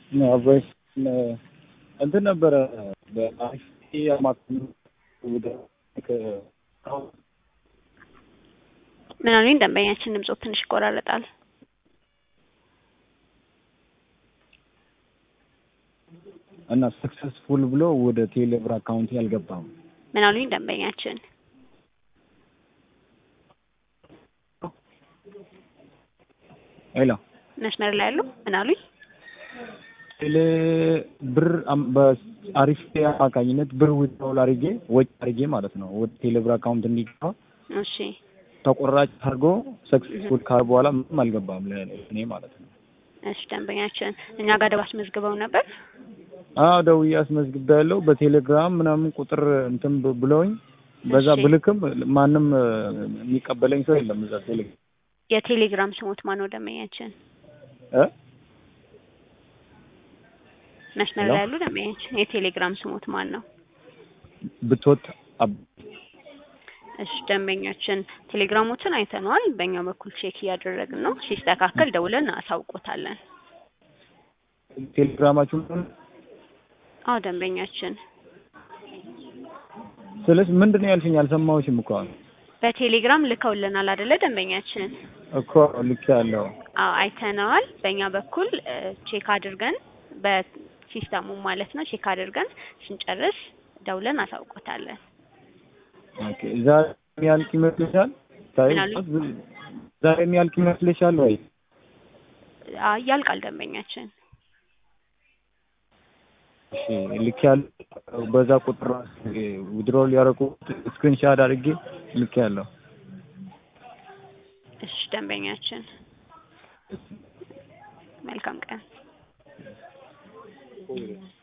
አባይ እንትን ነበረ በአሪፍ አማካኝነት ወደ ምን አሉኝ? ደንበኛችን ድምጾት ትንሽ ይቆራረጣል። እና ሰክሰስፉል ብሎ ወደ ቴሌብር አካውንት ያልገባም ምን አሉኝ? ደንበኛችን ሄሎ መስመር ላይ ያሉ ምን አሉኝ? ቴሌ ብር በአሪፍ አማካኝነት ብር ዊዝድሮል አድርጌ ወጪ አድርጌ ማለት ነው ወደ ቴሌብር አካውንት እንዲገባ እሺ ተቆራጭ አድርጎ ሰክሰስፉል ካር በኋላ ምንም አልገባም ለእኔ ማለት ነው። እሺ ደንበኛችን እኛ ጋር ደባ አስመዝግበው ነበር። አዎ ደውዬ አስመዝግቤያለሁ። በቴሌግራም ምናምን ቁጥር እንትን ብ- ብለውኝ በዛ እሺ። ብልክም ማንም እ፣ የሚቀበለኝ ሰው የለም እዛ ቴሌግራም የቴሌግራም ስሞት ማን ነው ደንበኛችን? እ መስመር ሄሎ? ላይ ያሉ ደንበኛችን የቴሌግራም ስሞት ማን ነው? ብትወት አብ እሺ ደንበኛችን ቴሌግራሞችን አይተነዋል። በእኛ በኩል ቼክ እያደረግን ነው። ሲስተካከል ደውለን አሳውቆታለን። ቴሌግራማችሁ አዎ ደንበኛችን ስለዚህ ምንድን ነው ያልሽኝ? አልሰማሁሽም እኮ አሁን በቴሌግራም ልከውልናል አይደለ ደንበኛችን? እኮ ልክ ያለው አዎ አይተነዋል። በእኛ በኩል እ፣ ቼክ አድርገን በሲስተሙ ማለት ነው ቼክ አድርገን ስንጨርስ ደውለን አሳውቆታለን። ኦኬ። ዛሬ የሚያልቅ ይመስልሻል? ታይ ምን አሉኝ? ዛሬ የሚያልቅ ይመስልሻል ወይ? አ፣ ያልቃል ደንበኛችን። እሺ ልክ ያለው በዛ ቁጥር ዊድሮል ያደረኩት ስክሪንሻት አድርጌ ልክ ያለው እሺ ደንበኛችን መልካም ቀን